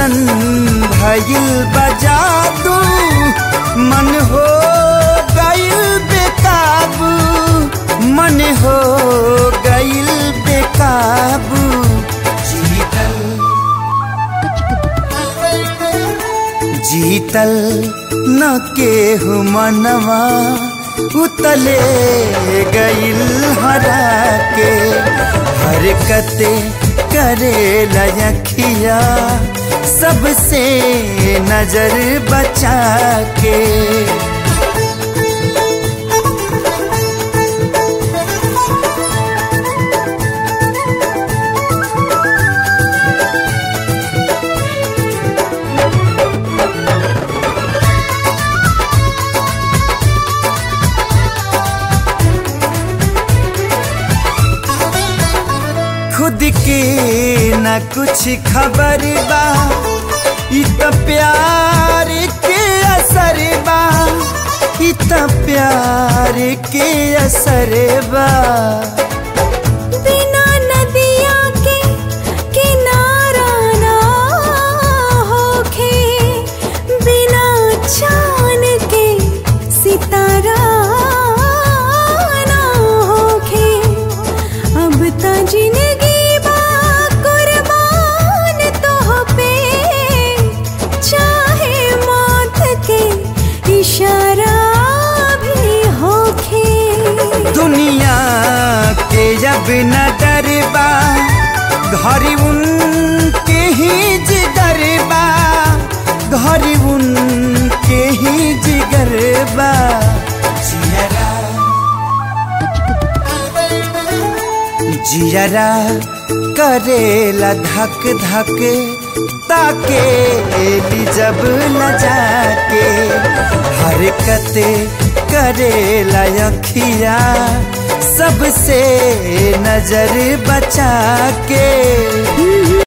ऐसन भइल बजादू मन हो गइल बेकाबू मन हो गइल बेकाबू जीतल जीतल न केहू मनवा उतले गइल हरा के हरकते करे लखिया सबसे नजर बचा के खुद के न कुछ खबर बा इ त प्यार के असर बा इ त प्यार के असर बा बिना नदिया के किनारा ना होखे बिना चांद के सितारा ना होखे अब त जिंदगी बा कुर्बान तोह पे चाहे मौत के इशारा भी होखे दुनिया के जब न डरबा घर उनके ही जिगर बा घर उनके ही जिगर बा जियरा जियरा करेला धक धक ताके ली जब न जाके हरकते करेला अखिया सबसे नजर बचा के